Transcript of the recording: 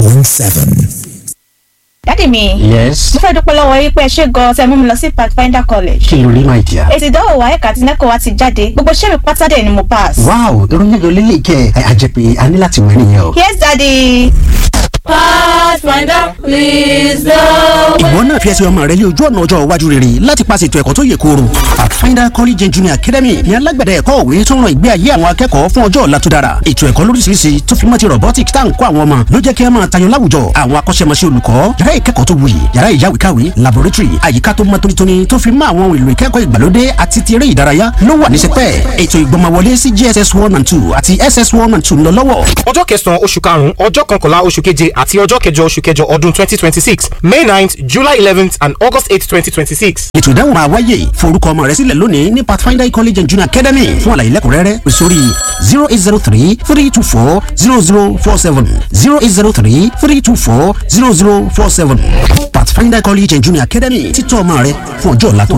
dádì mi yes mo fẹ́ dúpẹ́ lọ́wọ́ yín pé ẹ ṣe gan-an tẹ́ mú mi lọ sí pathfinder college kí ló rí my dear. èsì ìdánwò wa ẹ̀ka àti nẹ́kọ̀ọ́ wa ti jáde gbogbo iṣẹ́ mi pátá dẹ̀ ni mo pass. wow ìròyìn ayọ̀ lélẹ̀ kẹ́ ẹ àjẹpẹ́ a ní láti wẹ̀ nìyẹn o. yes daddy. Pathfinder, please go. ìwọ náà fi ẹsẹ̀ ọmọ rẹ lé ojú ọ̀nà ọjọ́ iwájú rere láti paṣẹ ètò ẹ̀kọ́ tó yè kooro pathfinder college and junior academy ní alágbẹ̀dẹ ẹ̀kọ́ òwe tó ń ran ìgbé ayé àwọn akẹ́kọ̀ọ́ fún ọjọ́ ọ̀la tó dára ètò ẹ̀kọ́ lóríṣiríṣi tó fi mọ́ ti robotics tá à ń kọ́ àwọn ọmọ ló jẹ́ kí ẹ máa tayọ láwùjọ àwọn akọ́ṣẹ́mọṣẹ́ olùkọ́ yàrá ìkẹ́kọ̀ọ́ tó wuyì yàrá ìyáwèékàwé laboratory àyíká tó mọ́ tónítóní tó fi mọ́ àwọn ohun èlò ìkẹ́kọ̀ọ́ ìgbàlódé àti ti eré ìdárayá ló wà ní sẹpẹ́ ètò ìgbọ́mọwọlé sí jss one and two àti ss one and two ń lọ lọ́wọ́ ọjọ́ kẹsàn-án oṣù karùn-ún ọjọ́ kọkànlá oṣù keje àti ọjọ́ kẹjọ oṣù kẹjọ ọdún twenty twenty six may ninth july eleventh and august eight twenty twenty six. ètò ìdáhùn máa wáyé forúkọ ọmọ rẹ sílẹ̀ lónìí ní pathfinder college and junior academy fún àlàyé lẹ́kùnrẹ́rẹ́ pè sórí zero eight zero three three two four zero zero four seven zero eight zero three three two four zero zero four seven pathfinder college and junior academy títọ́ ọmọ rẹ fún ọjọ́ ọ̀la tó